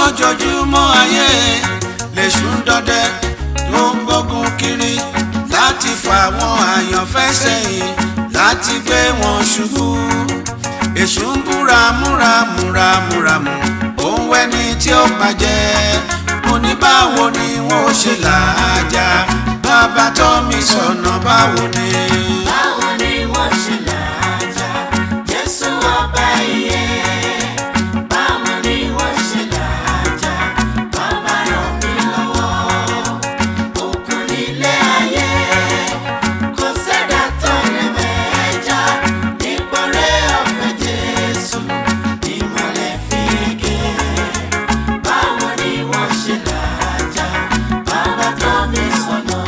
lójoojúmọ́ ayé lèṣù ń dọdẹ ló ń gbógun kiri láti fà wọn àyànfẹ́ sẹ́yìn láti gbé wọn ṣubú èṣù ń búra múra múra múra mú òun wẹ́ni tí ó bàjẹ́ mo ní báwo ni wọ́n ó ṣe làájá bàbá tó mi sọ̀nà báwo ni. báwo ni wọ́n ṣe làájá jésù ọba iye báwo ni wọ́n ṣe làájá bàbá ràn mí lọ́wọ́ òkun nílé ayé kò sẹ́dá tó lè mẹ́jà nípọ̀rẹ́ ọ̀fẹ́ jésù ìmọ̀lẹ̀ fi gé báwo ni wọ́n ṣe làájá bàbá tó mi sọ̀nà.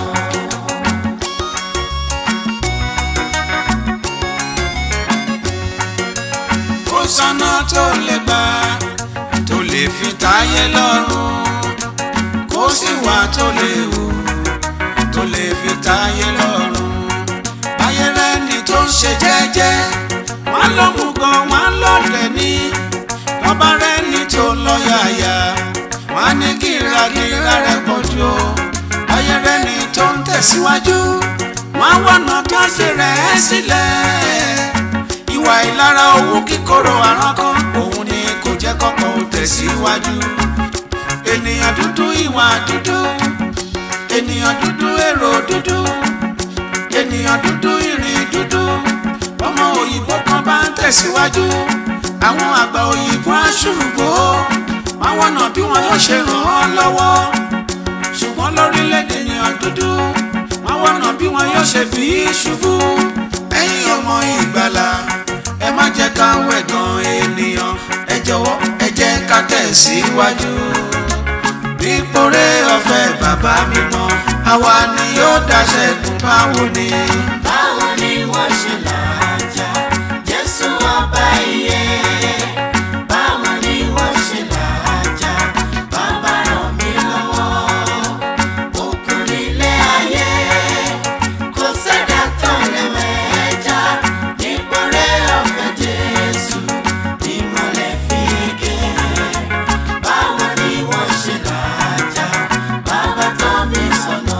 ó sọ́nà tó lè gbà tó lè fi táyé lọ́rùn kó sì wà tó lè wù tó lè fi táyé lọ́rùn ayé rẹ ni tó ń ṣe jẹ́jẹ́ wọ́n ló mú gan wọ́n lọ́lẹ̀ ní bàbá rẹ ni tó lọ yàyà wọ́n ní kíragíra rẹ pọ̀jù o ayé rẹ ni tó ń tẹ̀síwájú wọ́n wọ̀nà tó ṣe rẹ̀ sílẹ̀ ìwà ìlara owó kíkorò àrán kan òun ni kò jẹ́ kọ́kọ́ ó tẹ̀síwájú ènìyàn dúdú ìwà dúdú ènìyàn dúdú èrò dúdú ènìyàn dúdú ìrìn dúdú ọmọ òyìnbó kan bá ń tẹ̀síwájú àwọn àgbà òyìnbó aṣùrùgbó wọn wọ̀nà bí wọn yóò ṣe ràn án lọ́wọ́ ṣùgbọ́n lórílẹ̀‐èdè ènìyàn dúdú wọn wọ̀nà bí wọn yóò ṣe fi í ṣubú ẹ̀yin ọmọ ìgbàlà ẹ má jẹ́ ká wẹ̀gàn ènìyàn ẹ jọ̀wọ́ ẹ jẹ́ ká tẹ̀síwájú. Nípòrè ọ̀fẹ́ bàbá mi mọ́, àwa ni yóò dáṣẹ́gun báwo ni. báwo ni wọ́n ṣe làájá jésù ọba iye báwo ni wọ́n ṣe làájá bàbá ràn mí lọ́wọ́ òkun nílé ayé kò sẹ́dá tó lè mẹ́jà nípọ̀rẹ́ ọ̀fẹ́ jésù ìmọ̀lẹ̀ fi gé báwo ni wọ́n ṣe làájá bàbá tó mi sọ̀nà.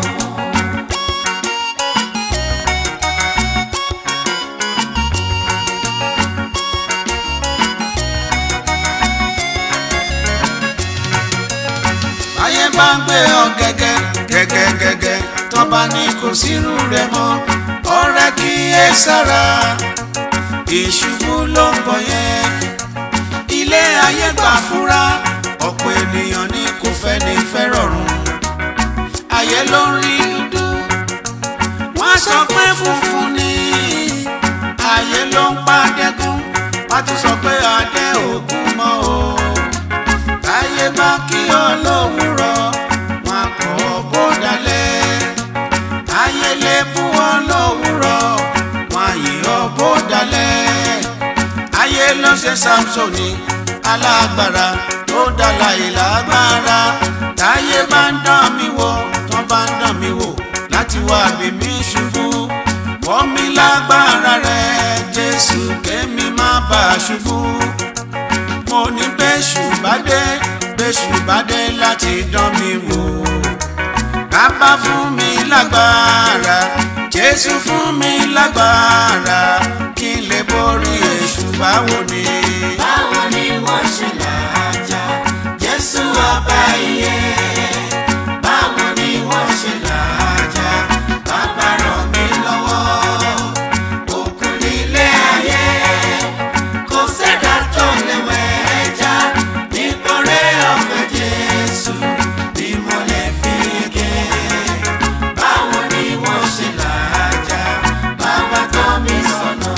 Ayé bá ń gbé ọ gẹ́gẹ́ gẹ́gẹ́ gẹ́gẹ́ tọ́ba ní kò sírú rẹ̀ mọ́ ọ̀rẹ́ kí ẹ sára ìṣubú ló ń bọ̀ yẹn ilé ayé gbà fúra ọ̀pọ̀ ènìyàn ní kò fẹ́ ní fẹ́ rọrùn ayé ló ń rí dúdú wọ́n sọ pé funfun ni ayé ló ń pa dẹ́kun wọ́n tún sọ pé adé ògún mọ́ o táyé bá kí ọ lówùrọ̀ wọn kọ́ bó dalẹ̀ táyé lè bú ọ lówùrọ̀ wọn yìí ọ bó dalẹ̀ ayé ló ṣe samsoni alágbára tó dala ìlágbára táyé bá ń dán mi wò tó bá ń dán mi wò láti wá bí mi ṣubú wọ́n mi lágbára rẹ̀ jésù kémi má bàa ṣubú mo ní bẹ́ṣù bá dé bẹ́ṣù bá dé láti dán mi wò. Bàbá fún mi lágbára, Jésù fún mi lágbára, kí n lè borí èṣù báwo ni. báwo ni wọ́n ṣe làájá jésù ọba iye báwo ni wọ́n ṣe làájá bàbá ràn mí lọ́wọ́ òkun nílé ayé kò sẹ́dá tó lè wẹ̀ẹ́jà nípọ̀rẹ́ ọ̀fẹ́ jésù bí mo lè fi gé báwo ni wọ́n ṣe làájá bàbá tó mi sọ̀nà.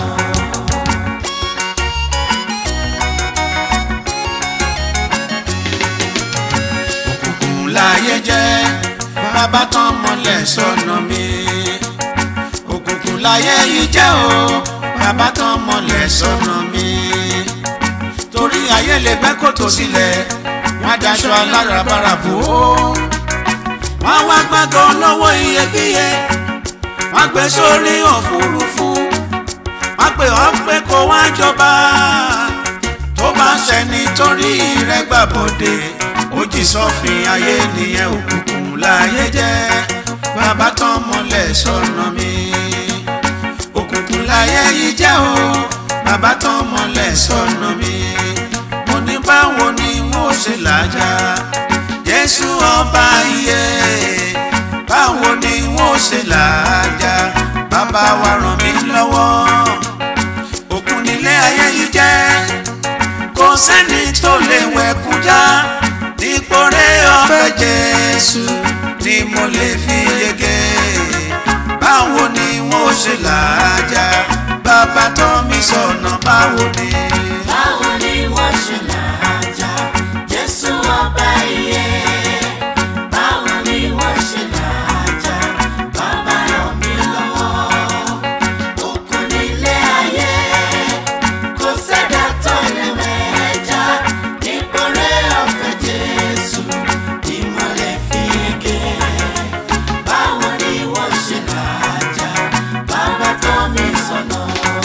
Òkùnkùn láyé jẹ́, bàbá tán mọ́lẹ̀ sọ́nà mi. Òkùnkùn láyé yìí jẹ́ o, bàbá tán mọ́lẹ̀ sọ́nà mi. Torí ayé lè gbẹ́ kòtò sílẹ̀, wọ́n á daṣọ alárabàrà bò ó. Wọ́n á wá gbàgán lọ́wọ́ iyebíye, wọ́n á gbé sórí òfurufú. Wọ́n á pè ọ́ pé kó wá jọba. bó bá ṣẹ nítorí rẹ gbàbọdè ó jì sọfìn ayé nìyẹn òkùnkùn láyé jẹ́ bàbá tán mọ́lẹ̀ sọ́nà mi òkùnkùn láyé yìí jẹ́ o bàbá tán mọ́lẹ̀ sọ́nà mi mo ní báwo ni mo ṣe làjà jésù ọba iye báwo ni mo ṣe làjà bàbá wa ràn mí lọ́wọ́ òkun nílé ayé yìí jẹ́ kò sẹ́ni tó lè wẹ̀kú já dípò rẹ̀ ọ̀fẹ́ jésù ni mo lè fi yege báwo ni wọ́n ṣe làájá bàbá tó mi sọ̀nà báwo ni. báwo ni wọ́n ṣe làájá jésù ọba iye báwo ni wọ́n ṣe làájá bàbá ràn mí lọ́wọ́ òkun nílé ayé kò sẹ́dá tó lè mẹ́jà nípò rẹ̀ ọ̀fẹ́ jésù ni mo lè fi yege báwo ni wọ́n ṣe làájá bàbá tó mi sọ̀nà.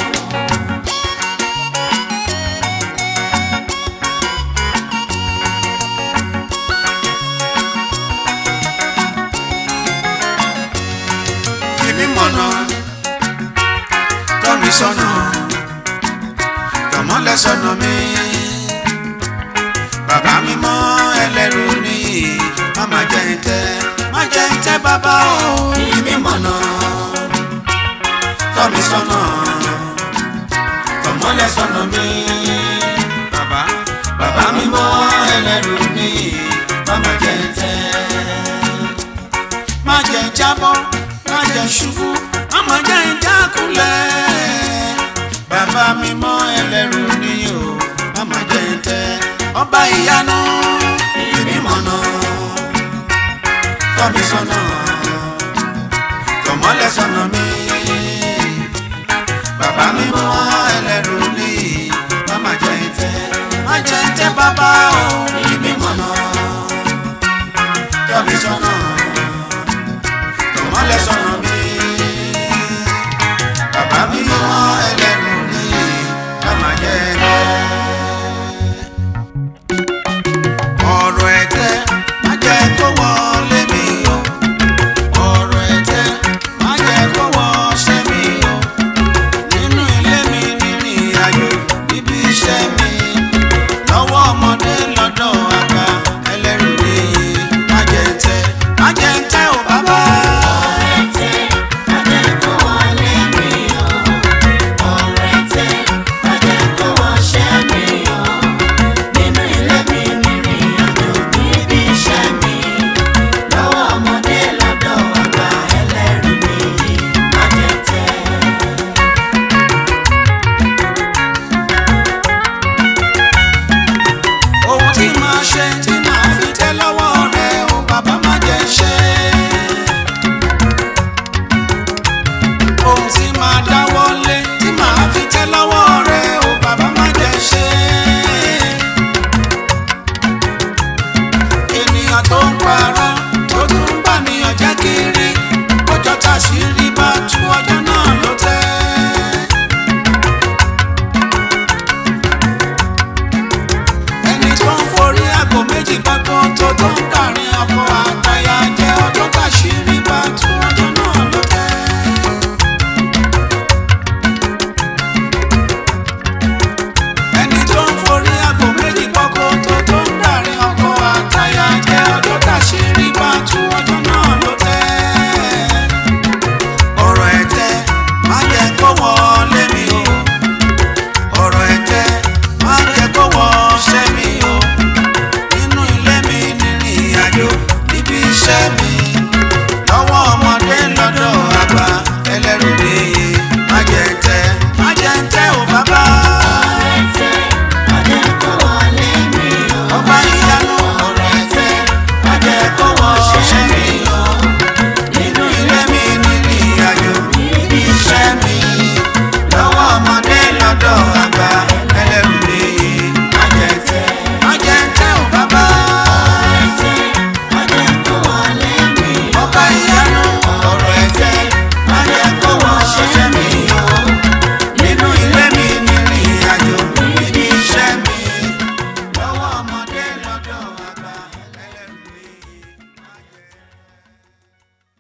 fi mí mọ̀nà tọ́ mi sọ́nà tọ̀mọ́lẹ̀ sọ́nà mi bàbá mi mọ́ ẹlẹ́rù ni má má jẹ́ ń tẹ́ má jẹ́ ń tẹ́ bàbá o fi mí mọ̀nà tọ́ mi sọ́nà tọ̀mọ́lẹ̀ sọ́nà mi bàbá bàbá mi mọ́ ẹlẹ́rù ni má má jẹ́ ń tẹ́ má jẹ́ ń jábọ́ má jẹ́ ń ṣubú má má jẹ́ ń jákulẹ̀ bàbá mi mọ́ ẹlẹ́rù ni o má má jẹ́ ń tẹ́ ọba ìyanu ìbí mọ̀nà tọ́ mi sọ́nà tọ̀mọ́lẹ̀ sọ́nà mi bàbá mi mọ́ ẹlẹ́rù ni má má jẹ́ ń tẹ́ má jẹ́ ń tẹ́ bàbá o ìbí mọ̀nà tọ́ mi sọ́nà tọ̀mọ́lẹ̀ sọ́nà